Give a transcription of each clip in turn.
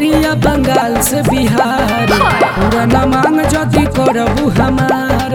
गोरिया बंगाल से बिहार पूरा न मांग जदी करबू हमार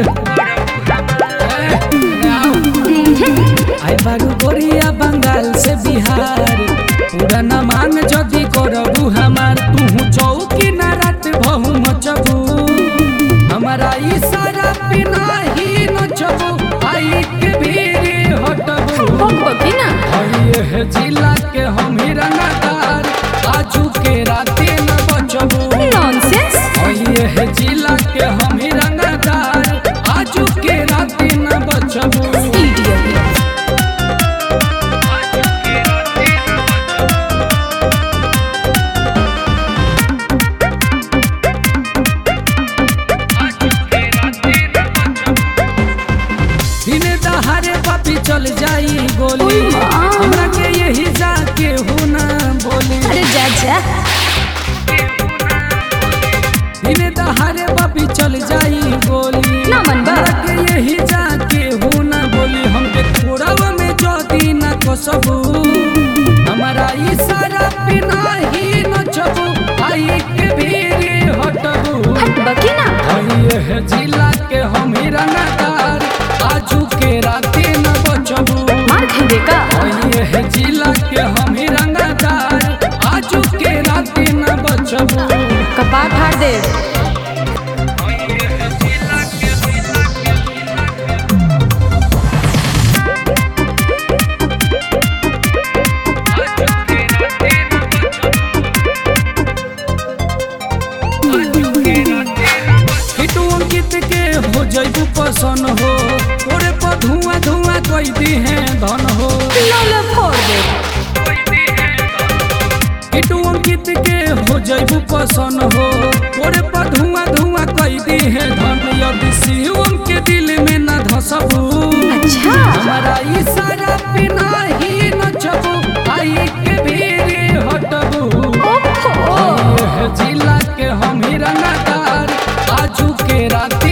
आय बारू गोरिया बंगाल से बिहार पूरा न मांग जदी करबू हमार तू चौकी न रात बहु मचबू हमारा इशारा बिना ही नचबू आई के भीड़ हटबू बकबकी ना हइये है जिला के हम ही रंगदार आजू के राते न बचबू नॉनसेंस हइये है जिला के हम ही रंगदार आजू के राते न बचबू इडियट दिने दहाड़े पापी चल जाई गोली ओए माँ। हमरा के यही जाके हूँ ना बोली अरे जा जा दिने दहाड़े पापी चल जाई गोली ना मन बा। हमरा के यही जाके हूँ ना बोली हमके थोड़ा में जदी ना कसबू हमारा इशारा बिना ही नचबू आई के भीड़ हटबू हट बकी ना हइये है जिला के हम ही रंगदार आजू के राते न बचबू मार खेबे का हइये है जिला के हम ही रंगदार आजू के राते न बचबू कपाट फाड़ दे हिटू अंकित के हो जैबू पसन हो तोरे पर धुआं धुआं कोई दी है धन हो लोले फोड़ दे हिटू अंकित के हो जैबू पसन हो तोरे पर धुआं धुआं कोई दी है धन यदि शिवम के दिल में न धसबू अच्छा हमारा इशारा बिना ही नचबू आई के भीड़ हटबू ओहो ये है जिला के हम ही रंगदार आजू के रात